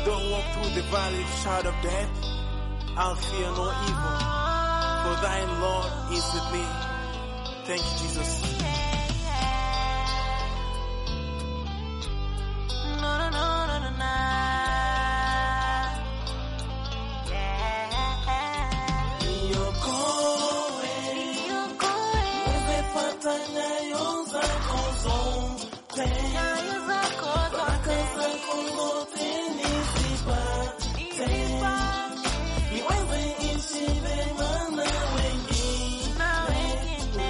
Don't walk through the valley of shadow of death. I'll fear no evil, for thine Lord is with me. Thank you, Jesus. No, no, no, no, no, no. Yeah. Niokoe, Niokoe. nimepata nyayo zako zote. Nyayo zako Baraka zote. zako zote nizipate. Nizipate. Niweze ishi vema na wengine. Na wengine.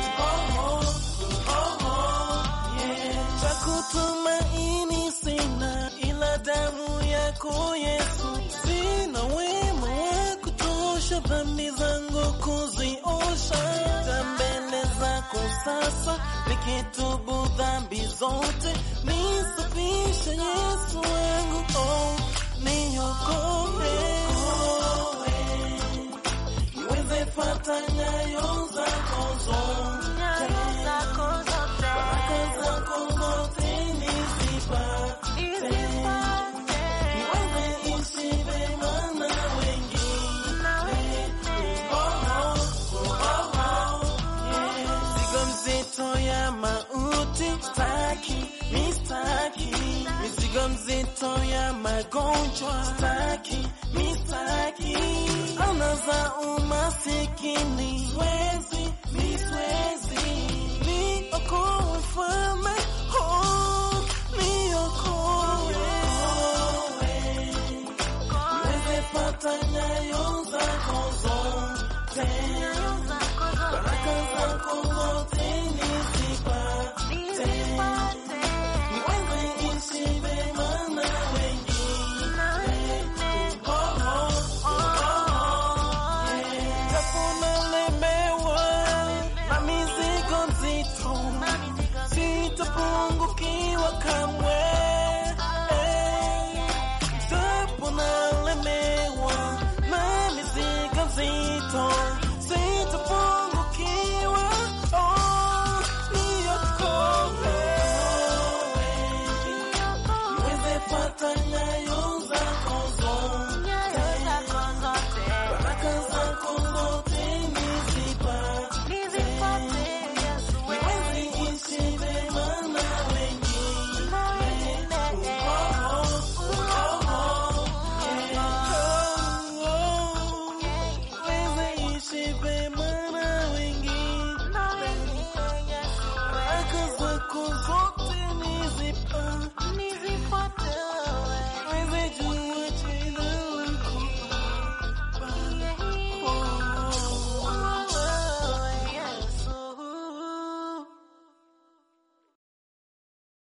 Cha kutumaini sina ila damu yako Yesu, sina wema wa kutosha dhambi zangu kuziosha. Ta mbele zako sasa nikitubu dhambi zote, nisafishe Yesu wangu, oh, niokoe niweze fata nyayo zako zote Nyayo zako zote. baraka zako zote nizipate, Nizipate. niweze ishi vema na wengine. Na wengine. Mizigo mzito ya mauti staki, mistaki. Mizigo mzito ya magonjwa staki, mistaki. Ana za umasikini wezi